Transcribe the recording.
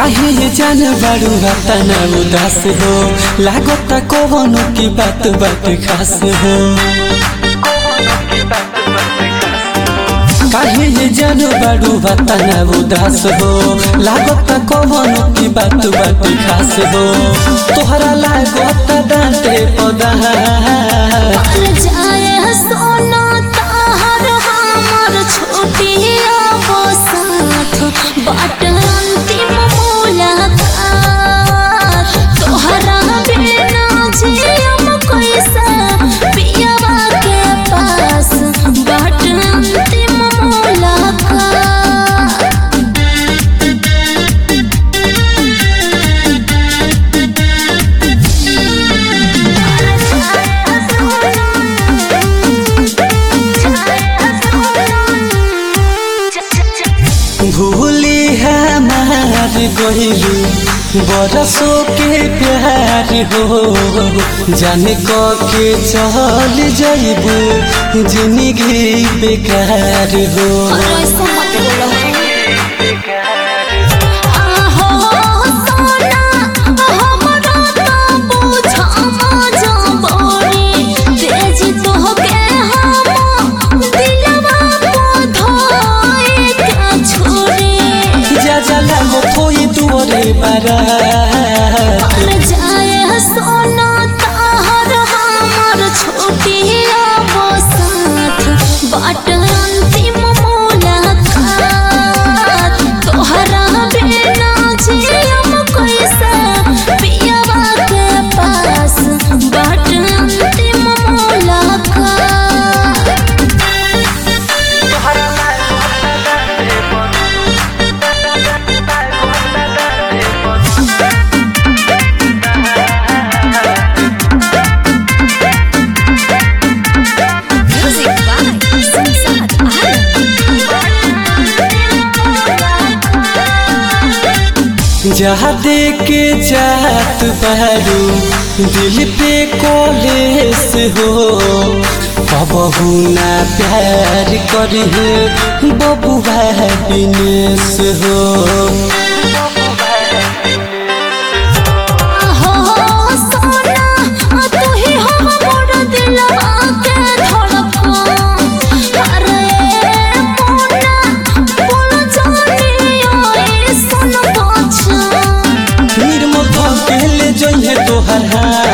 काहे ये जान बारू तना उदास हो लागता कवनो की बात बात खास हो काहे ये जान बारू तना उदास हो लागता कवनो की बात बात खास हो तोहरा लागता डांटे पदा पल जाए सोना ताहर हमर छोटिया वो साथ बाट अंतिम मुलाकात तोहरा बिना जियम कैसे पियवा के पास बाट अंतिम मुलाकात भूली हमार गहिलू बरसों के प्यार हो जाने क के चल जइबू जिंदगी बेकार हो ऐसा मत बोलो आहो सोना हमरा तो बुझा मजा बड़ी तेज तोहके हम दिलवा को धोए के छोड़ी जा जाला हो कोई दुआरे बारात पल जाए सोना ताहर हमर छोटिया वो साथ बाट अंतिम मुलाकात तोहरा बिना जियम कैसे पियवा के पास बाट अंतिम मुलाकात Music by Samsat जहाँ दे के जात बारू दिल पे कॉलेस हो बबहू ना प्यार करी बबुआ बिनेस हो हो सोना तू ही हो मोर दिलवा के धड़कन अरे मोना बोल जानियो ई सुन बचन निर्मल के ले जइहे तोहर हाथ